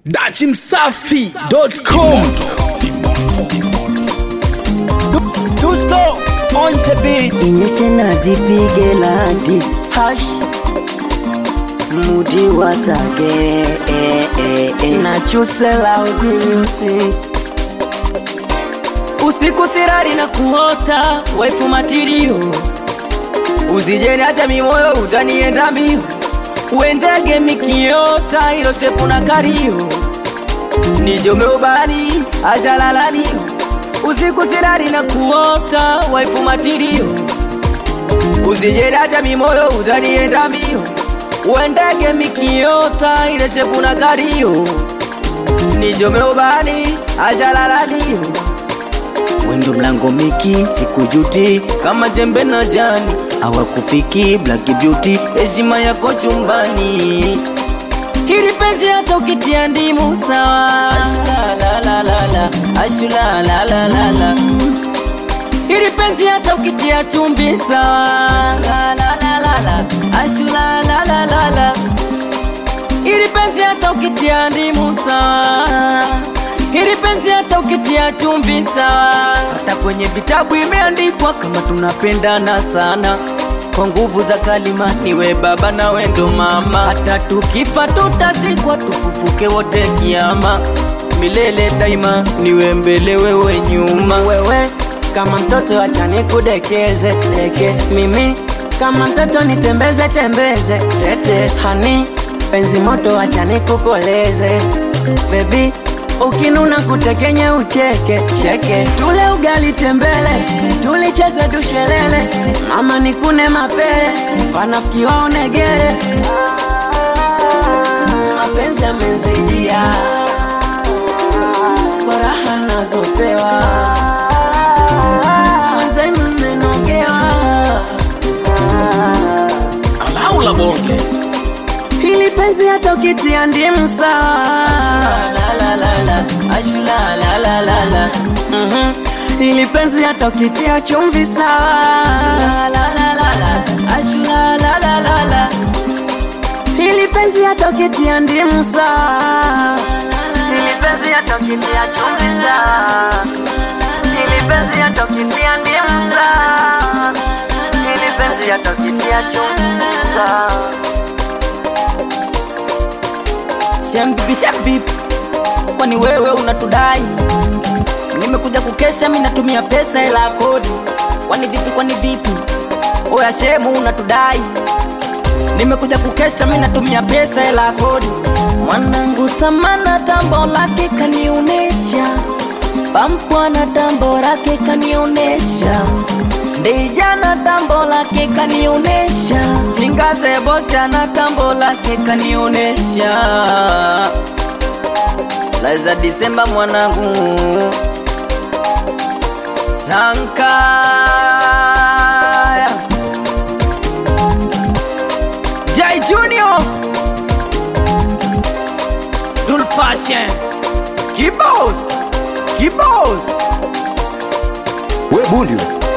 dachimsafi.com Dusko on the beat inyeshe na zipige landi hash mudi wasage eh, eh, eh. na chusela udimusi usiku sirari na kuota waifu matirio uzijeni hata mimoyo utanienda mbio uendege mikiota ilo shepu na kario nijome ubani ajalalaniyo usiku sirari na kuota waifu matirio uzijeni hata mimoyo utanienda mbio uendege mikiota ile shepu na kario nijome ubani ajalalaniyo wendo mlango miki sikujuti kama jembe na jani awakufiki black beauty heshima yako chumbani hili penzi hata ukitia ndimu sawa ashulalalalala ashulalalalala hili penzi hata ukitia chumvi sawa lalalala ashulalalalala hili penzi hata ukitia ndimu sawa hili penzi hata ukitia chumvi sawa hata kwenye vitabu imeandikwa kama tunapendana sana kwa nguvu za kalima niwe baba na wendo mama hata tukifa tutazikwa tufufuke wote kiama milele daima niwe mbele wewe nyuma wewe kama mtoto acha nikudekeze deke mimi kama mtoto nitembeze tembeze tete hani penzi moto acha nikukoleze bebi ukinuna kutekenye ucheke cheke tule ugali tembele tulicheze dushelele mama nikune mapele wanafiki waonegere mapenzi amenzidia kwa raha nazopewa mwenzenu mmenogewa alaula bonge hili penzi hata ukitia ndimu sawa ashulalalalala Mhm. hili penzi hata ukitia chumvi sawa ashulalalalala hili penzi hata ukitia ndimu sawa hili penzi hata ukitia chumvi sawa hili penzi hata ukitia ndimu sawa hili penzi hata ukitia chumvi sawa Shembibi shembibi, kwani wewe unatudai? Nimekuja kukesha, mi natumia pesa ila ya kodi. Kwani vipi, kwani vipi? Oya shemu unatudai? Nimekuja kukesha, mi natumia pesa ila ya kodi. Mwanangu Samana tambo lake kanionesha, Pampwana tambo lake kanionesha Ndijana tambo lake kanionesha, Chingaze bosi ana tambo lake kanionesha. Laiza Disemba mwanangu Sankaya Jai Junior Dul Fashion Kibos Kibos we bundi we.